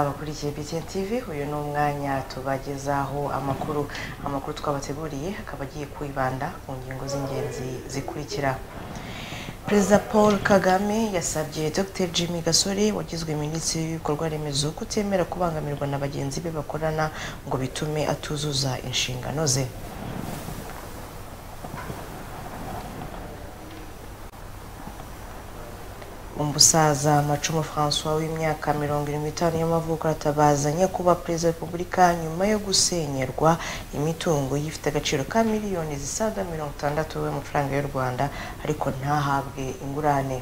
abakurikiye BTN TV uyu ni umwanya tubagezaho amakuru amakuru twabateguriye akaba agiye kwibanda ku ngingo z'ingenzi zikurikira Perezida Paul Kagame yasabye Dr Jimmy Gasore wagizwe minisitiri w'ibikorwa remezo kutemera kubangamirwa na bagenzi be bakorana ngo bitume atuzuza inshingano ze umusaza macumu francois w'imyaka mirongo irindwi n'itanu y'amavuko aratabazanye kuba perezida wa repubulika nyuma yo gusenyerwa imitungo ye ifite agaciro ka miliyoni zisaga mirongo itandatu y'amafaranga y'u rwanda ariko ntahabwe ingurane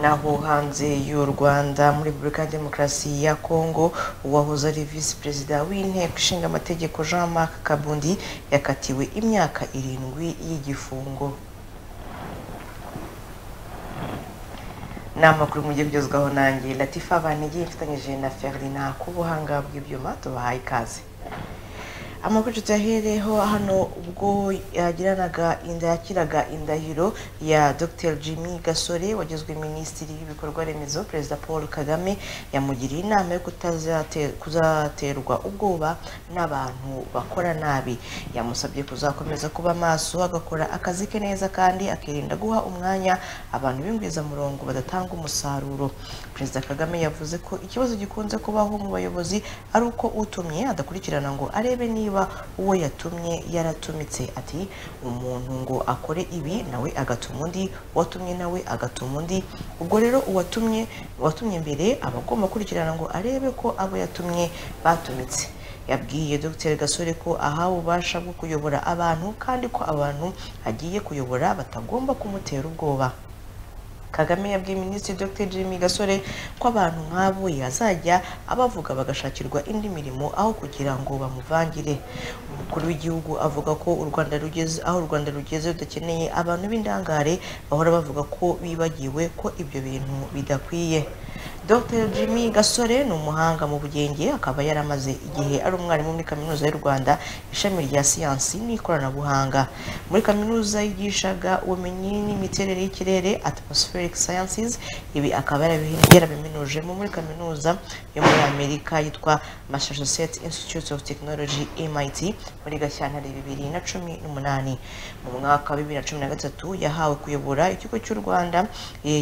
naho hanze y'u rwanda muri repubulika ya demokarasi ya kongo uwahoze ari visi perezida w'inteko ishinga amategeko jean marc kabundi yakatiwe imyaka irindwi y'igifungo ni amakuru mujye byuzwaho nanjye latifa banegeye mfatanyije na ferlina ku buhanga bw'ibyuma tubahaye ikaze amakuru tuyahereho hano ubwo yagiranaga inda yakiraga indahiro ya dr jimmy gasore wagizwe minisitiri w'ibikorwa remezo perezida paul kagame yamugiriye inama yo kuzaterwa ubwoba n'abantu bakora nabi yamusabye kuzakomeza kuba maso agakora akazi ke neza kandi akirinda guha umwanya abantu b'ingwizamurongo badatanga umusaruro perezida kagame yavuze ko ikibazo gikunze kubaho mu bayobozi ari uko utumye adakurikirana ngo arebe niba uwo yatumye yaratumitse ati umuntu ngo akore ibi nawe agatuma undi uwatumye nawe agatuma undi ubwo rero uwatumye uwatumye mbere aba agomba gukurikirana ngo arebe ko abo yatumye batumitse yabwiye Dr gasore ko ahawe ububasha bwo kuyobora abantu kandi ko abantu agiye kuyobora batagomba kumutera ubwoba kagame yabwiye minisitiri dr jimmy gasore ko abantu nk'abo yazajya abavuga bagashakirwa indi mirimo aho kugira ngo bamuvangire umukuru w'igihugu avuga ko u rwanda rugeze aho u rwanda rugeze rudakeneye abantu b'indangare bahora bavuga ko bibagiwe ko ibyo bintu bidakwiye Dr Jimmy Gasore ni umuhanga mu bugenge akaba yaramaze igihe ari umwarimu muri kaminuza y'u Rwanda ishami rya siyansi n'ikoranabuhanga muri kaminuza yigishaga ubumenyi n'imiterere y'ikirere atmospheric sciences ibi akaba yarabiminujemo muri kaminuza yo muri Amerika yitwa Massachusetts Institute of Technology MIT muri Gashyantare bibiri na cumi n'umunani mu mwaka wa bibiri na cumi na gatatu yahawe kuyobora ikigo cy'u Rwanda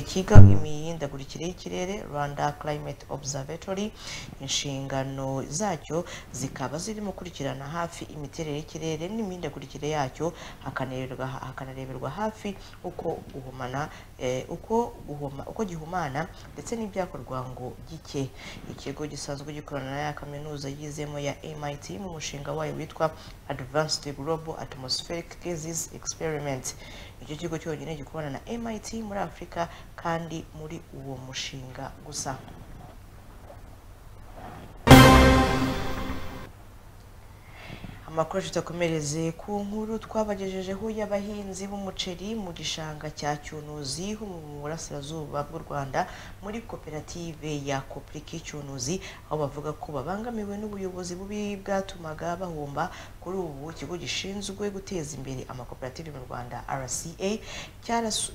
kiga imihindagurikire y'ikirere Rwanda Climate Observatory inshingano zacyo zikaba zirimo gukurikirana hafi imiterere y'ikirere n'imihindagurikire yacyo hakanareberwa hakanareberwa hafi uko guhumana eh, uko guhuma uko gihumana ndetse n'ibyakorwa ngo gike ikigo gisanzwe gikorana na ya kaminuza yizemo ya MIT mu mushinga wayo witwa Advanced Global Atmospheric Gases Experiment icyo kigo cyonyine gikorana na MIT muri Afurika kandi muri uwo mushinga gusa amakuru tutakomereze ku nkuru twabagejejeho y'abahinzi b'umuceri mu gishanga cya cyunuzi ho mu burasirazuba bw'u rwanda muri koperative ya kopriki cyunuzi aho bavuga ko babangamiwe n'ubuyobozi bubi bwatumaga bahomba kuri ubu ikigo gishinzwe guteza imbere amakoperative mu rwanda rca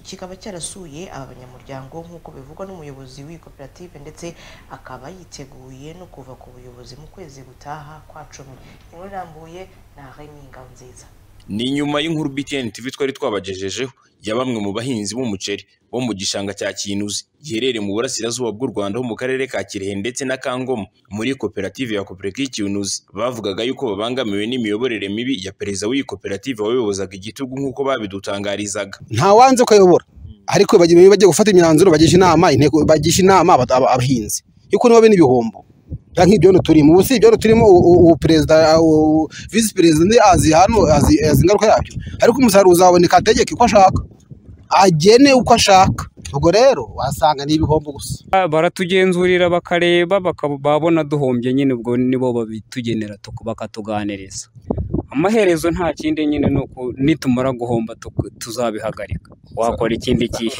kikaba cyarasuye aba banyamuryango nk'uko bivugwa n'umuyobozi w'iyi koperative ndetse akaba yiteguye no kuva ku buyobozi mu kwezi gutaha kwa cumi inkuru irambuye na Remy Ngabonziza ni nyuma y'inkuru BTN TV twari twabagejejeho ya bamwe mu bahinzi b'umuceri bo mu gishanga cya Kinuzi giherereye mu burasirazuba bw'u Rwanda ho mu karere ka Kirehe ndetse na Kangoma muri koperative ya Kopereki Kinuzi bavugaga yuko babangamiwe n'imiyoborere mibi ya perezida w'iyi koperative wayobozaga igitugu nk'uko babidutangarizaga nta wanze kuyobora ariko bagira iyo bajya gufata imyanzuro bagisha inama inteko bagisha inama aba- aba- abahinzi yuko nibo bene ibihombo nta nk'ibyo hano turimo ubu si ibyo hano turimo u- u- ubu perezida u- visi perezida undi azi hano azi azi ingaruka yabyo ariko umusaruro uzaboneka ategeke uko ashaka agene uko ashaka ubwo rero wasanga ni ibihombo gusa baratugenzurira bakareba bakaba- babona duhombye nyine ubwo nibo babitugenera tuku- bakatuganiriza amaherezo nta kindi nyine ni uku nitumara guhomba tuku- tuzabihagarika wakora ikindi gihe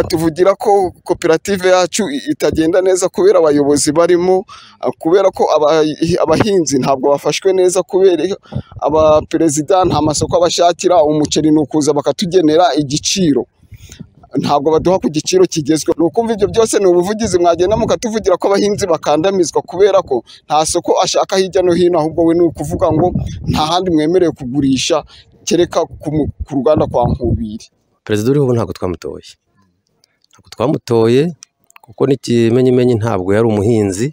tuvugira ko koperative yacu itagenda neza kubera abayobozi barimo ah, kubera ko abahi- abahinzi ntabwo bafashwe neza kubera abaperezida nta masoko abashakira umuceri ni ukuza bakatugenera igiciro ntabwo baduha ku giciro kigezweho ni ukumva ibyo byose ni ubuvugizi mwagenda mukatuvugira ko abahinzi bakandamizwa kubera ko nta soko ashaka hirya no hino ahubwo we ni ukuvuga ngo nta handi mwemerewe kugurisha kereka ku mu- ku ruganda kwa nkubiri perezida uriho ubu ntabwo twamutoye ntabwo twamutoye kuko n'ikimenyimenyi ntabwo yari umuhinzi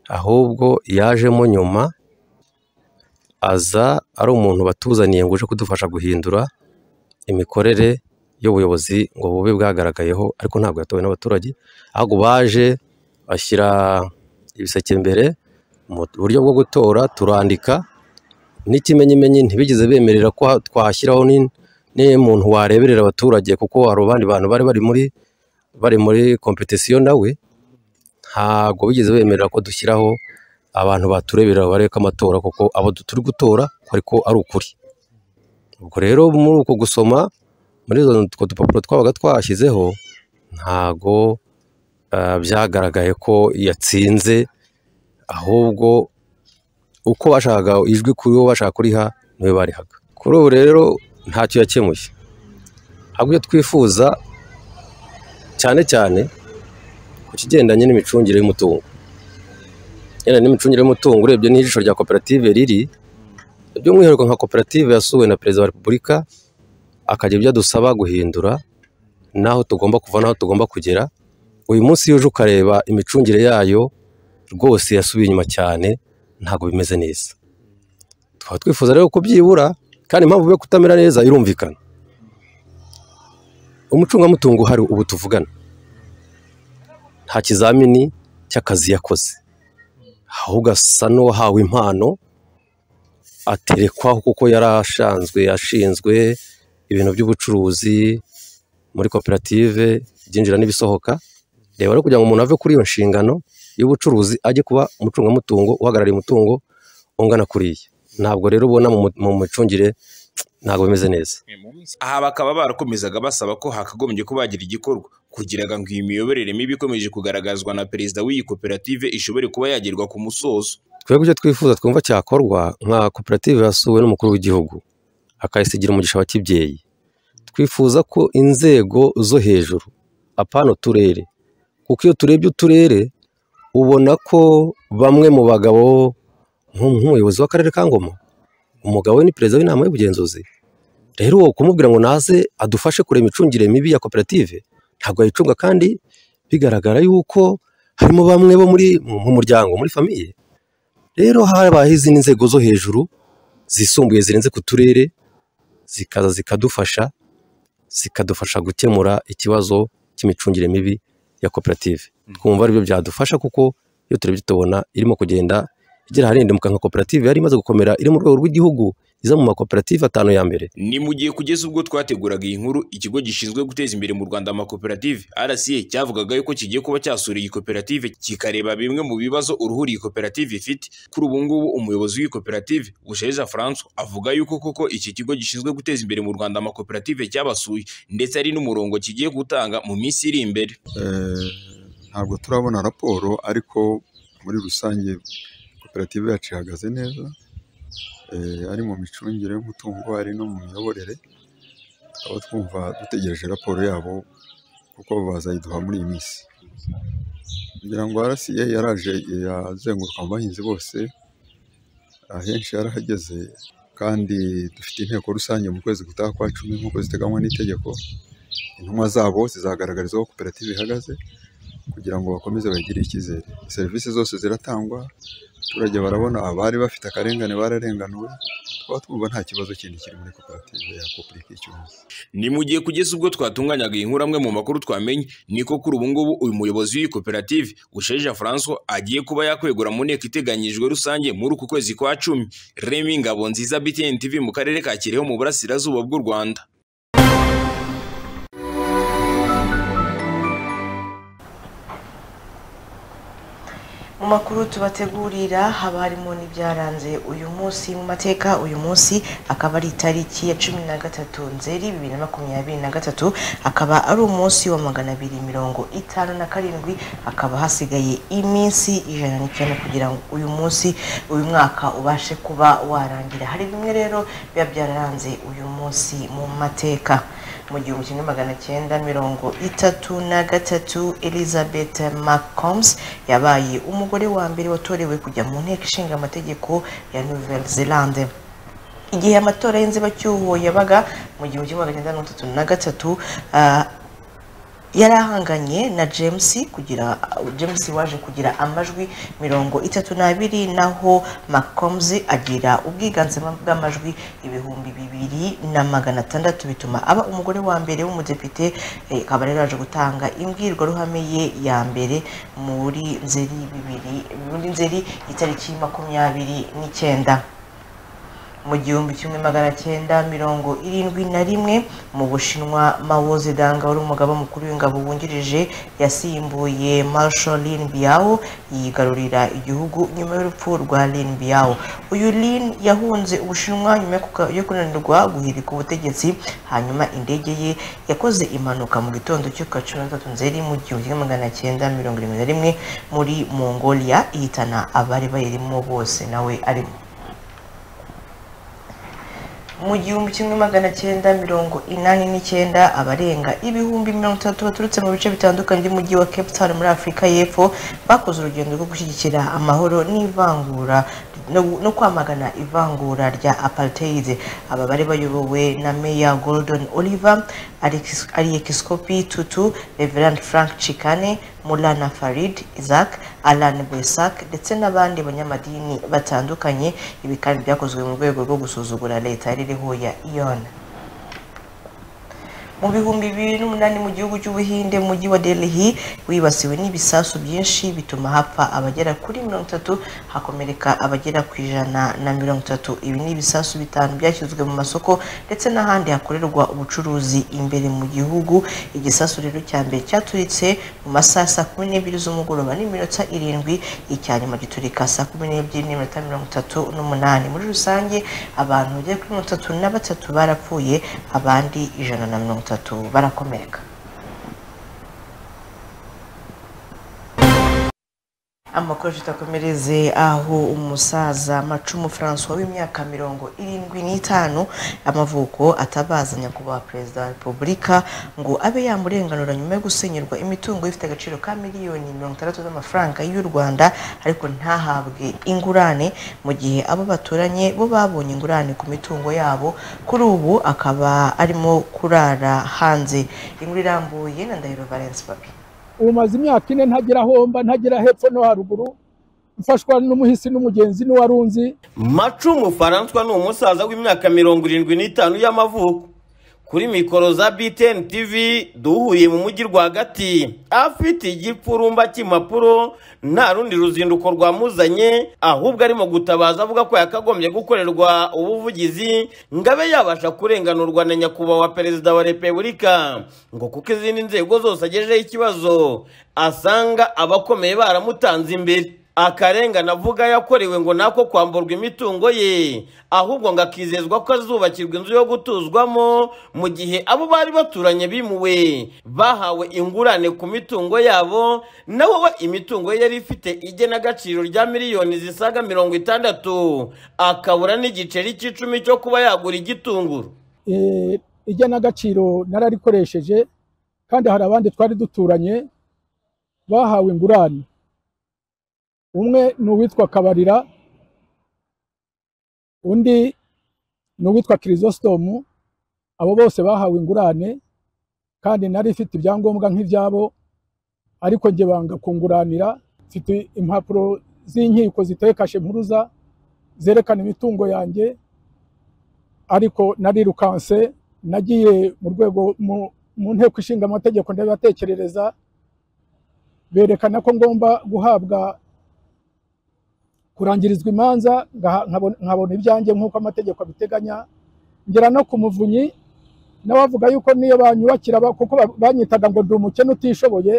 ahubwo yajemo nyuma aza ari umuntu batuzaniye ngo uje kudufasha guhindura imikorere y'ubuyobozi ngo bube bwagaragayeho ariko ntabwo yatowe n'abaturage ahubwo baje bashyira ibiseke mbere mu buryo bwo gutora turandika n'ikimenyimenyi ntibigeze bemerera ko ha- twashyiraho n'in- n'umuntu wareberera abaturage kuko hari abandi bantu bari bari muri bari muri kompetisiyo nawe ntabwo bigeze bemerera ko dushyiraho abantu batureberera bareka amatora kuko abo du- turi gutora ariko ari ukuri ubwo rero muri uko gusoma muri izo utwo dupapuro twabaga twashyizeho ntabwo ah, byagaragaye ko yatsinze ahubwo uko bashakaga ijwi kuri wo bashaka kuriha niwe barihaga kuri ubu rero ntacyo yakemuye ahubwo iyo twifuza cyane cyane ku kigendanye n'imicungire y'umutungo yenda n'imicungire y'umutungo urebye n'ijisho rya koperative riri by'umwihariko nka koperative yasuwe na perezida wa repubulika akagira ibyo adusaba guhindura n'aho tugomba kuva n'aho tugomba kugera uyu munsi iyo uje ukareba imicungire yayo rwose yasubiye inyuma cyane ntabwo bimeze neza tukaba twifuza rero kubyibura kandi impamvu yo kutamera neza irumvikana umucungamutungo uhari ubu tuvugana nta kizamini cy'akazi yakoze ahubwo asa n'uwahawe impano aterekwaho kuko yarashanzwe yashinzwe ibintu by'ubucuruzi muri koperative ibyinjira n'ibisohoka reba rero kugira ngo umuntu ave kuri iyo nshingano y'ubucuruzi ajye kuba umucungamutungo uhagarariye umutungo ungana kuriya ntabwo rero ubona mu mu micungire ntabwo bimeze neza aha bakaba barakomezaga basaba ko hakagombye kuba hagira igikorwa kugira ngo iyi miyoborere mibi ikomeje kugaragazwa na perezida w'iyi koperative ishobore kuba yagerwa ku musozo twebwe ibyo twifuza twumva cyakorwa nka koperative yasuwe n'umukuru w'igihugu akayisigira umugisha wa kibyeyi twifuza ko inzego zo hejuru apana uturere kuko iyo turebye uturere ubona ko bamwe mu bagabo nk'u- nk'umuyobozi w'akarere ka ngoma umugabo we ni perezida w'inama y'ubugenzuzi rero uwo kumubwira ngo naze adufashe kureba imicungire mibi ya koperative ntabwo yayicunga kandi bigaragara yuko harimo bamwe bo muri mu muryango muri famiye rero habaho izindi nzego zo hejuru zisumbuye zirenze ku turere zikaza zikadufasha zikadufasha gukemura ikibazo cy'imicungire mibi ya koperative twumva aribyo byadufasha kuko iyo turebye tubona irimo kugenda igera aharendemuka nka koperative yari imaze gukomera iri mu rwego rw'igihugu iza mu makoperative atanu ya mbere ni mu gihe kugeza ubwo twateguraga iyi nkuru ikigo gishinzwe guteza imbere mu rwanda amakoperative rca cyavugaga yuko kigiye kuba cyasura iyi koperative kikareba bimwe mu bibazo uruhuri iyi koperative ifite kuri ubu ngubu umuyobozi w'iyi koperative busheja francois avuga yuko koko iki kigo gishinzwe guteza imbere mu rwanda amakoperative cyabasuye ndetse ari n'umurongo kigiye gutanga mu minsi iri imbere Eh, ntabwo turabona raporo ariko muri rusange koperative yacu ihagaze neza eh, ari mu micungire y'umutungo ari no mu miyoborere tukaba twumva dutegereje raporo yabo kuko bazayiduha muri iyi minsi ngira ngo RCA yaraje yazenguruka mu bahinzi bose ahenshi yarahageze kandi dufite inteko rusange mu kwezi gutaha kwa cumi nk'uko ziteganywa n'itegeko intumwa zabo zizagaragariza aho koperative ihagaze kugira ngo bakomeze bagire icyizere serivisi zose ziratangwa abaturage barabona abari bafite akarengane bararenganuwe tukaba twumva nta kibazo kindi kiri muri koperative ya kopurika icyunzi ni mu gihe kugeza ubwo twatunganyaga iyi nkuru amwe mu makuru twamenye niko kuri ubu ngubu uyu muyobozi w'iyi koperative usheja francois agiye kuba yakwegura mu nteko iteganyijwe rusange muri uku kwezi kwa cumi remi ngabo nziza btn tv mu karere ka kirehe mu burasirazuba bw'u rwanda mu makuru tubategurira haba harimo n'ibyaranze uyu munsi mu mateka uyu munsi akaba ari itariki ya cumi na gatatu nzeri bibiri na makumyabiri na gatatu akaba ari umunsi wa magana abiri mirongo itanu na karindwi hakaba hasigaye iminsi ijana n'icyenda kugira ngo uyu munsi uyu mwaka ubashe kuba warangira hari bimwe rero biba byararanze uyu munsi mu mateka mu gihumbi kimwe magana cyenda mirongo itatu na gatatu elizabeth mccombs yabaye umugore wa mbere watorewe kujya mu nteko ishinga amategeko ya nouvelle zelande igihe amatora y'inzibacyuho yabaga mu gihumbi kimwe magana cyenda mirongo itatu na gatatu ah, yari ahanganye na james kugira james waje kugira amajwi mirongo itatu n'abiri naho maccombs agira ubwiganze bw'amajwi ibihumbi bibiri na magana atandatu bituma aba umugore wa mbere w'umudepite eh, akaba rero yaje gutanga imbwirwaruhame ye ya mbere muri nzeri bibiri muri nzeri itariki makumyabiri n'icyenda mu gihumbi kimwe magana cyenda mirongo irindwi na rimwe mu bushinwa mao zedong wari umugaba mukuru w'ingabo wungirije yasimbuye marshal lin biao yigarurira igihugu nyuma y'urupfu rwa lin biao uyu lin yahunze ubushinwa nyuma yo kuka- yo kunanirwa guhirika ubutegetsi hanyuma indege ye yakoze impanuka mu gitondo cyo ku wa cumi na gatatu nzeri mu gihumbi kimwe magana cyenda mirongo irindwi na rimwe muri mongolia ihitana abari bayirimo bose nawe arimo mu gihumbi kimwe magana cyenda mirongo inani n'icyenda abarenga ibihumbi mirongo itatu baturutse mu bice bitandukanye by'umujyi wa cape town muri afurika y'epfo bakoze urugendo rwo gushyigikira amahoro n'ivangura no- no kwamagana ivangura rya apartheid aba bari bayobowe na meya gordon oliver Alex- aliekiskopi tutu reverand frank chikane mulana farid isaac alan besak ndetse n'abandi banyamadini batandukanye ibi kandi byakozwe mu rwego rwo gusuzugura leta yari iriho ya iyona mu bihumbi bibiri n'umunani mu gihugu cy'ubuhinde mu mujyi wa delhi wibasiwe n'ibisasu byinshi bituma hapfa abagera kuri mirongo itatu hakomereka abagera ku ijana na mirongo itatu ibi ni ibisasu bitanu byashyizwe mu masoko ndetse n'ahandi hakorerwa ubucuruzi imbere mu gihugu igisasu rero cya mbere cyaturitse mu masaha saa kumi n'ebyiri z'umugoroba n'iminota irindwi icya nyuma giturika saa kumi n'ebyiri n'iminota mirongo itatu n'umunani muri rusange abantu bagera kuri mirongo itatu na batatu barapfuye abandi ijana na mirongo itatu barakomereka amakuru tutakomereze aho umusaza macumu francois w'imyaka mirongo irindwi n'itanu y'amavuko atabaza nyakubahwa perezida wa repubulika ngo abe yamurenganura nyuma yo gusenyerwa imitungo ifite agaciro ka miliyoni mirongo itandatu z'amafaranga y'u rwanda ariko ntahabwe ingurane mu gihe abo baturanye bo babonye ingurane ku mitungo yabo kuri ubu akaba arimo kurara hanze inkuru irambuye na ndahiro valence papi ubu maze imyaka ine ntagira aho mba ntagira hepfo no haruguru mfashwa n'umuhisi n'umugenzi n'uwarunzi macumu faranswa ni umusaza w'imyaka mirongo irindwi n'itanu y'amavuko kuri mikoro za btn tv duhuriye mu mujyi rwagati afite igipfurumba cy'impapuro nta rundi ruzinduko rwamuzanye ahubwo arimo gutabaza avuga ko yakagombye gukorerwa ubuvugizi ngo abe yabasha kurenganurwa na nyakubahwa perezida wa repubulika ngo kuko izindi nzego zose agejejeho ikibazo asanga abakomeye baramutanze imbere akarengane avuga yakorewe ngo nako kwamburwa imitungo ye ahubwo ngo akizezwa ko azubakirwa inzu yo gutuzwamo mu gihe abo bari baturanye bimuwe bahawe ingurane ku mitungo yabo naho we imitungo ye yari ifite igenagaciro rya miliyoni zisaga mirongo itandatu akabura n'igiceri cy'icumi cyo kuba yagura igitunguru Eh, igenagaciro nararikoresheje kandi hari abandi twari duturanye bahawe ingurane umwe ni uwitwa kabarira undi ni uwitwa kirisositomu abo bose bahawe ingurane kandi nari ifite ibyangombwa nk'ibyabo ariko njye banga kunguranira mfite impapuro z'inkiko ziteye kashe mpuruza zerekana imitungo yanjye ariko narirukanse nagiye mu rwego mu- mu nteko ishinga amategeko ndabibatekerereza berekana ko ngomba guhabwa kurangirizwa imanza ngaha- nkabona nkabona ibyanjye nk'uko amategeko abiteganya ngera no ku muvunyi nawe avuga yuko niyo banyubakira ba- kuko ba- banyitaga ngo ndi umukene utishoboye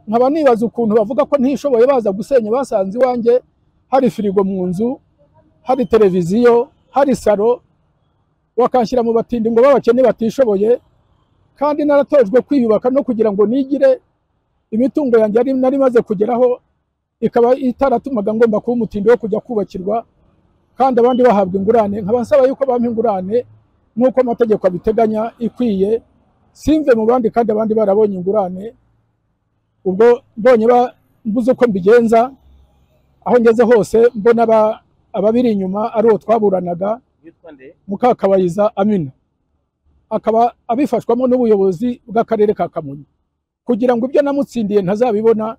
nkaba nibaza ukuntu bavuga ko ntishoboye baza gusenya basanze iwanjye hari firigo mu nzu hari televiziyo hari saro bakanshyira mu batindi ngo b'abakene batishoboye kandi naratojwe kwiyubaka no kugira ngo nigire imitungo yanjye yari nari maze kugeraho ikaba itaratumaga ngomba kuba umutindi wo kujya kubakirwa kandi abandi bahabwa ingurane nkaba nsaba yuko bampa ingurane nk'uko amategeko abiteganya ikwiye simve mu bandi kandi abandi barabonye ingurane ubwo mbonye ba- mbuze uko mbigenza aho ngeze hose mbona aba- ababiri inyuma ari uwo twaburanaga mukakabayiza amina akaba abifashwamo n'ubuyobozi bw'akarere ka kamonyi kugira ngo ibyo namutsindiye ntazabibona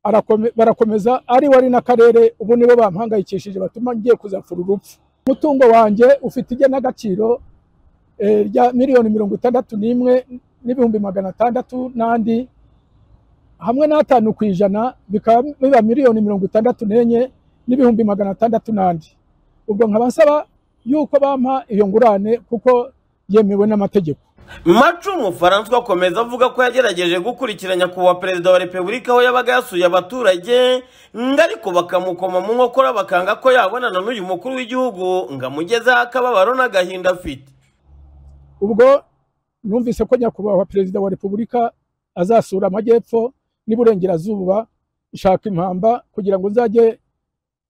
arakome- barakomeza ari wari n'akarere ubu nibo bampangayikishije batuma ngiye kuzapfura urupfu umutungo wanjye ufite igenagaciro eh, rya miliyoni mirongo itandatu n'imwe n'ibihumbi magana atandatu n'andi hamwe n'atanu ku ijana bikaba biba miliyoni mirongo itandatu n'enye n'ibihumbi magana atandatu n'andi ubwo nkaba nsaba yuko bampa iyo ngurane kuko yemewe n'amategeko macu umufaransa akomeza avuga ko yagerageje gukurikira nyakubahwa perezida wa repubulika aho yabaga yasuye abaturage ngo ariko bakamukoma mu nkokora bakanga ko yabonana n'uyu mukuru w'igihugu ngo amugezeho akababaro n'agahinda afite ubwo numvise ko nyakubahwa perezida wa repubulika azasura amajyepfo n'iburengerazuba nshaka impamba kugira ngo nzajye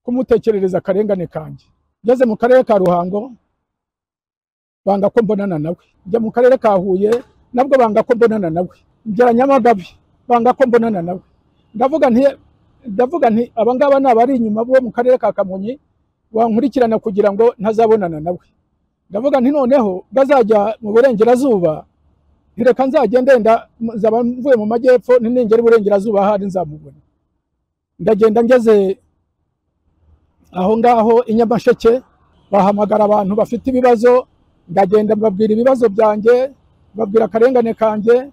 kumutekerereza akarengane kanjye ngeze mu karere ka ruhango banga ko mbonana nawe njya mu karere ka huye nabwo banga ko mbonana nawe ngera nyamagabe banga ko mbonana nawe ndavuga nti ndavuga nti abangaba ni abari inyuma bo mu karere ka kamonyi bankurikirana kugira ngo ntazabonana nawe ndavuga nti noneho bazajya mu burengerazuba ntireka nzajya ndenda nzaba mvuye mu majyepfo ntinengera iburengerazuba ahari nzamubona ndagenda ngeze aho ngaho i nyamasheke bahamagara abantu bafite ibibazo ndagenda mbabwira ibibazo byanjye babwira akarengane kanjye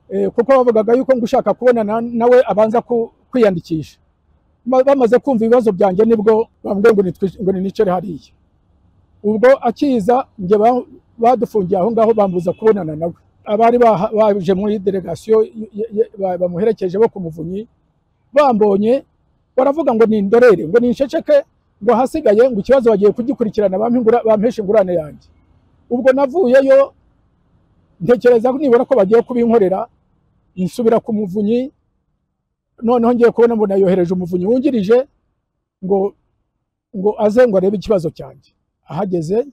eh, kuko bavugaga yuko ngo ushaka kubonana nawe abanza ku- kwiyandikisha Ma- bamaze kumva ibibazo byanjye nibwo bambwiye ngo nitwi- ngo ninicare hariya ubwo akiza njye ba- badufungiye aho ngaho bambuza kubonana nawe abari baha- baje muri delegasiyo y- y- y- ba- bamuherekeje bo ku muvunyi bambonye baravuga ngo ni indorere ngo ni insheceke ngo ahasigaye ngo ikibazo bagiye kugikurikirana bampe ingura- bampeshe ingurane yanjye ubwo navuyeyo ntekereza ko nibura ko bagiye kubinkorera nsubira ku muvunyi noneho ngiye kubona mbona yohereje umuvunyi wungirije ngo ngo aze ngo arebe ikibazo cyanjye ahageze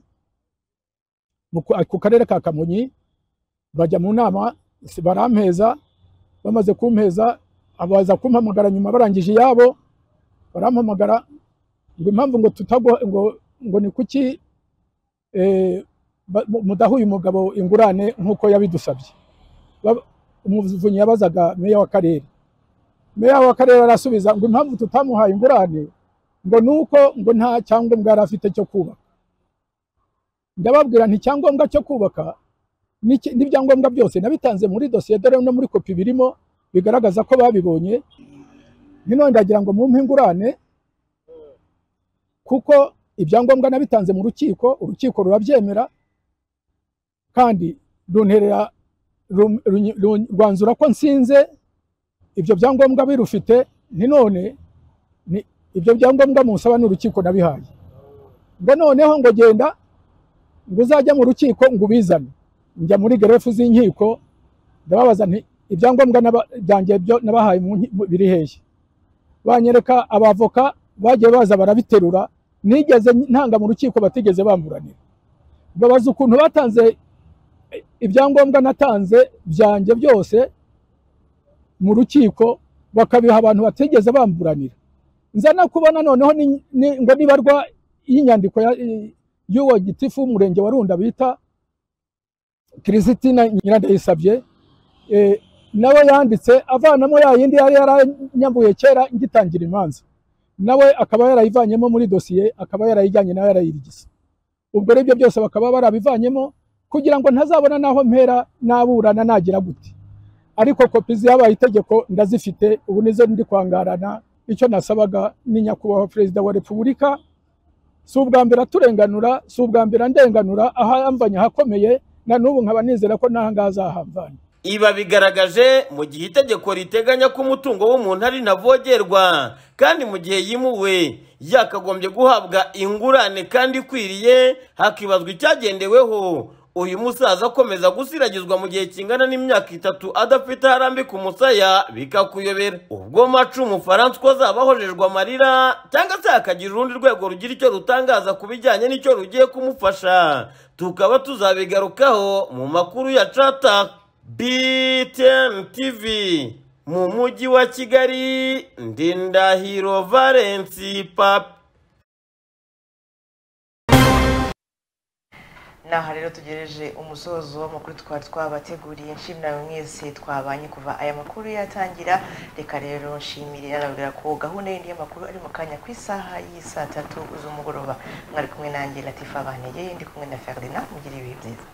mu ku- ku karere ka kamonyi bajya mu nama si- barampeza bamaze kumpeza abaza kumpamagara nyuma barangije iyabo barampamagara ngo impamvu ngo tutagwa ngo ngo ni kuki eh, ba- mu- mudaha uyu mugabo ingurane nk'uko yabidusabye Bab- umuvunyi yabazaga meya w'akarere meya w'akarere arasubiza ngo impamvu tutamuhaye ingurane ngo ni uko ngo nta cyangombwa yari afite cyo kubaka ndababwira nti icyangombwa cyo kubaka n'iki- n'ibyangombwa byose nabitanze muri dosiye dore no muri kopi birimo bigaragaza ko babibonye none ndagira ngo mumpe ingurane kuko ibyangombwa nabitanze mu rukiko urukiko rurabyemera kandi runterera rum- runyi- run- rwanzura ko nsinze ibyo byangombwa birufite ni none ni- ibyo byangombwa munsaba n'urukiko nabihaye ngo noneho ngo genda ngo uzajya mu rukiko ngo ubizane njya muri gerefu z'inkiko ndababaza nti ibyangombwa naba- byanjye byo nabahaye mu nki- mu- biri hehe banyereka abavoka bagiye baza barabiterura nigeze ntanga mu rukiko batigeze bamburanira babaza ukuntu batanze eh, ibyangombwa natanze byanjye byose mu rukiko bakabiha abantu batigeze bamburanira nza no kubona noneho ni- ni- ngo nibarwa y'inyandiko ya- y'uwo gitifu w'umurenge wa runda bita kiristina nyirandayisabye eh, nawe yanditse avanamo ya yindi yari yaranyambuye kera ngitangira imanza nawe akaba yarayivanyemo muri dosiye akaba yarayijyanye nawe yarayirigisa ubwo rero ibyo byose bakaba barabivanyemo kugira ngo ntazabona n'aho mpera n'aburana nagira gute ariko kopi ziyabaye itegeko ndazifite ubu nizo ndi kwangarana icyo nasabaga ni nyakubahwa perezida wa repubulika si ubwa mbere aturenganura si ubwa mbere andenganura aho yamvanye ahakomeye na n'ubu nkaba nizera ko n'aha ngaha azahamvana iba bigaragaje mu gihe itegeko riteganya ko umutungo w'umuntu ari ntavogerwa kandi mu gihe yimuwe yakagombye guhabwa ingurane kandi ikwiriye hakibazwa icyagendeweho uyu musaza akomeza gusiragizwa mu gihe kingana n'imyaka itatu adafite aho arambika umusaya bikakuyobera ubwo macu umufaransa uko azaba ahojejwe amarira cyangwa se hakagira urundi rwego rugira icyo rutangaza ku bijyanye n'icyo rugiye kumufasha tukaba tuzabigarukaho mu makuru ya cata btn tv mu mujyi wa kigali ndindahiro valensi papi naho rero tugereje umusozo w'amakuru twari twabateguriye nshimira buri mwese twabanye kuva aya makuru yatangira reka rero nshimire arabwira ko gahunda yindi y'amakuru ari mu kanya ku isaha y'i saa tatu z'umugoroba mwari kumwe nanjye latifa banegeye ndi kumwe na ferdinand mugire ibihe byiza